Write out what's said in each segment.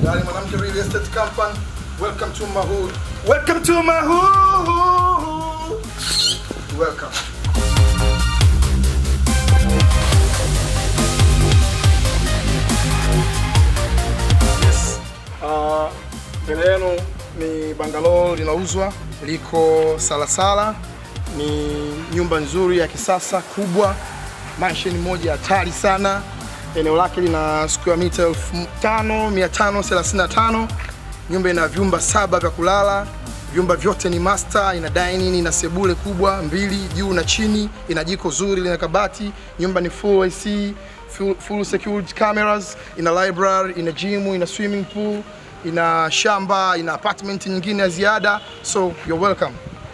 Dari Mwanamke Real Estate Company. Welcome to my hood. Welcome to my hood. Welcome. Yes. Uh, mbele yenu ni bangalo linauzwa, liko Salasala. Ni nyumba nzuri ya kisasa kubwa, mansion moja hatari sana. Eneo lake lina square mita 5535. Nyumba ina vyumba saba vya kulala, vyumba vyote ni master, ina dining, ina sebule kubwa mbili juu na chini, ina jiko zuri, lina kabati. Nyumba ni full AC, full, full security cameras, ina library, ina gym, ina swimming pool, ina shamba, ina apartment nyingine ya ziada. So you're welcome.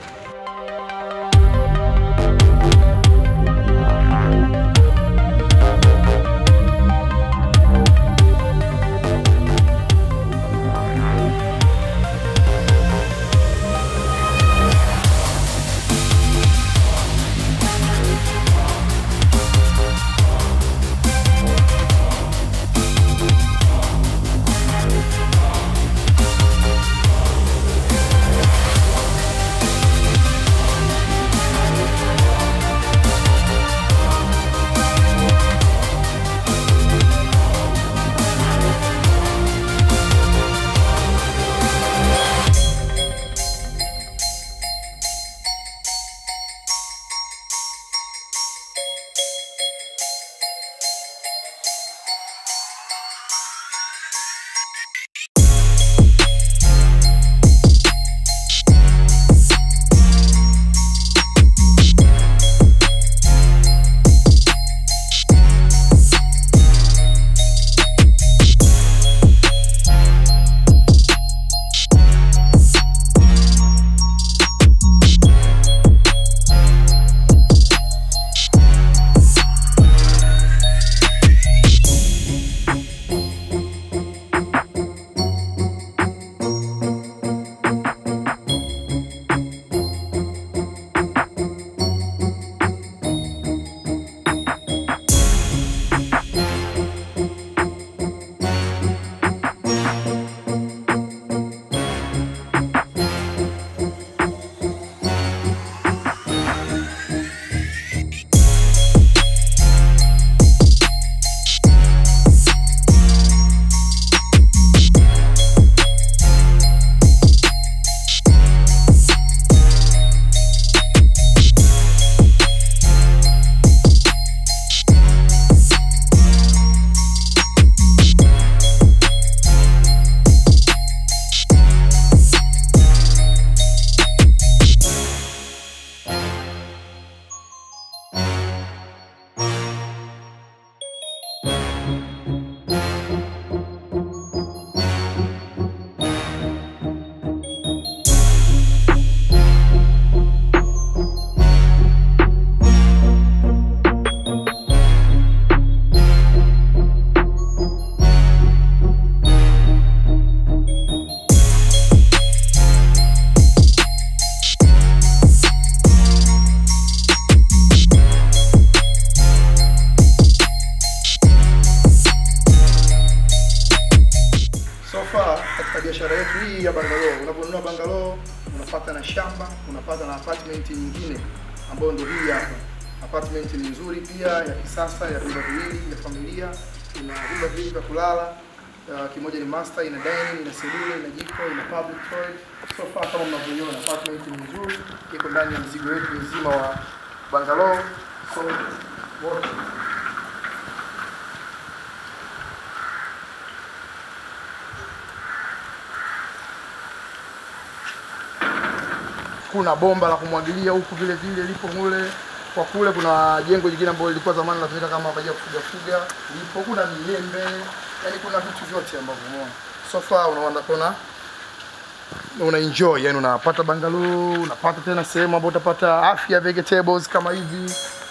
So far katika biashara yetu hii ya bangalo, unaponunua bangalo unapata na shamba, unapata na apartment nyingine ambayo ndio hii hapa. Apartment ni nzuri pia ya kisasa ya vyumba viwili ya familia, ina vyumba viwili vya kulala. Uh, kimoja ni master, ina dining, ina sebule, ina jiko, ina public toilet. So far kama mnavyoiona apartment ni nzuri, iko ndani ya mzigo wetu mzima wa bangalo. So wote kuna bomba la kumwagilia huku vile vile lipo mule. Kwa kule kuna jengo jingine ambalo lilikuwa zamani linatumika kama kwa ajili ya kufuga fuga, lipo. Kuna miembe, yani kuna vitu vyote ambavyo umeona. So far unaona kuna una enjoy, yani unapata bangalo, unapata tena sehemu ambayo utapata afya vegetables kama hivi,